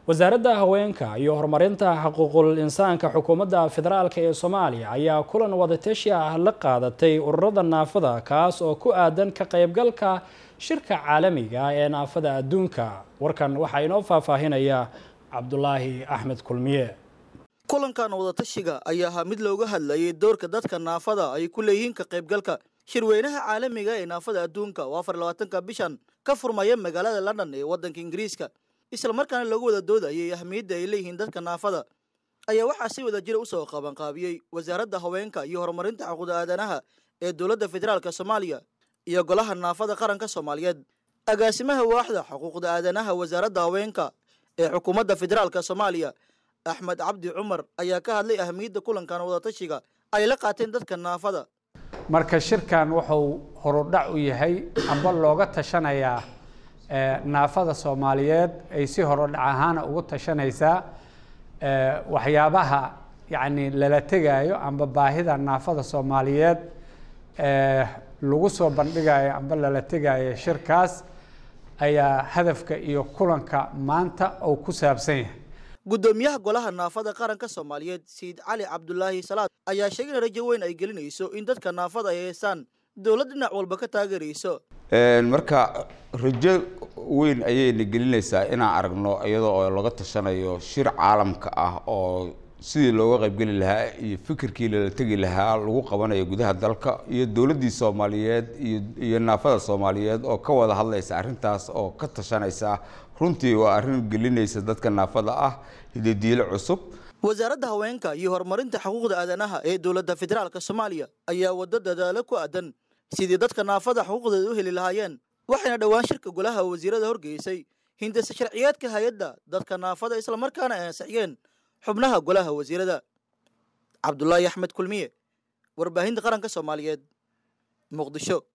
wasaaradda haweenka iyo horumarinta xuquuqul insaanka xukuumadda federaalk ee soomaaliya ayaa kulan wadateshi ah la qaadatay ururada naafada kaas oo ku aadan ka qaybgalka shirka caalamiga ee naafada adduunka warkan waxaa inoo faahfaahinaya cabdulaahi axmed kulmiye kulankan wadatashiga ayaa ahaa mid looga hadlayay doorka dadka naafada ay ku leeyihiin ka qaybgalka shirweynaha caalamiga ee naafada adduunka oo afar labaatanka bishan ka furmaya magaalada london ee waddanka ingiriiska isla markaana lagu wada doodayay ahmiyadda ay leeyihiin dadka naafada ayaa waxaa si wada jira usoo qabanqaabiyey wasaaradda haweenka iyo horumarinta xuquuqda aadanaha ee dowladda federaalk soomaaliya iyo golaha naafada qaranka soomaaliyeed agaasimaha waaxda xuquuqda aadanaha wasaaradda haweenka ee xukuumadda federaalk soomaaliya axmed cabdi cumar ayaa ka hadlay ahmiyadda kulankan wadatashiga ay la qaateen dadka naafada marka shirkan wuxuu horudhac u yahay amba looga tashanayaa naafada soomaaliyeed ay si horodhac ahaana ugu tashanaysaa waxyaabaha yacni lala tegaayo amba baahida naafada soomaaliyeed lagu soo bandhigayo amba lala tegaayo shirkaas ayaa hadafka iyo kulanka maanta uu ku saabsan yahay guddoomiyaha golaha naafada qaranka soomaaliyeed sayid cali cabdulaahi salaad ayaa sheegay in rajo weyn ay gelinayso in dadka naafada ay heestaan dowlad dhinac walba ka taageerayso marka rajo weyn ayayna gelinaysaa inaan aragno iyadoo oo laga tashanayo shir caalamka ah oo sidii looga qaybgeli lahaa iyo fikirkii lala tegi lahaa lagu qabanayo gudaha dalka iyo dowladdii soomaaliyeed iyo iyo naafada soomaaliyeed oo ka wada hadlaysa arrintaas oo ka tashanaysa runtii waa arrin gelinaysa dadka naafada ah hidadiilo cusub wasaaradda haweenka iyo horumarinta xuquuqda aadanaha ee dowladda federaalk soomaaliya ayaa waddo dadaalo ku aadan sidii dadka naafada xuquuqdeeda u heli lahaayeen waxayna dhowaan shirka golaha wasiirada horgeysay hindisa sharciyeedka hay-adda dadka naafada islamarkaana ay ansixiyeen xubnaha golaha wasiirada cabdulaahi axmed kulmiye warbaahinta qaranka soomaaliyeed muqdisho